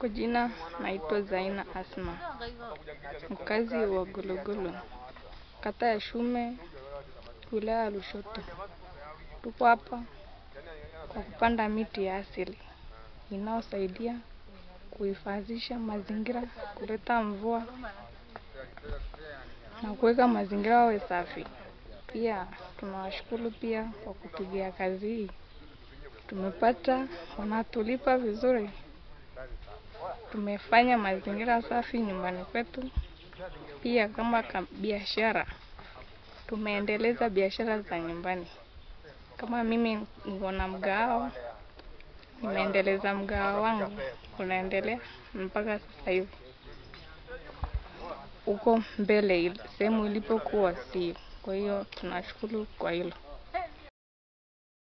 jina naitwa Zaina Asma, mkazi wa Gologolo, kata ya Shume, wilaya ya Lushoto. Tuko hapa kwa kupanda miti ya asili inayosaidia kuhifadhisha mazingira, kuleta mvua na kuweka mazingira yawe safi. Pia tunawashukuru pia kwa kupigia kazi hii, tumepata wanatulipa vizuri, tumefanya mazingira safi nyumbani kwetu. Pia kama ka- biashara, tumeendeleza biashara za nyumbani. Kama mimi niko na mgahawa, nimeendeleza mgahawa wangu, unaendelea mpaka sasa hivi. Huko mbele il- sehemu ilipokuwa si, kwa hiyo tunashukuru kwa hilo.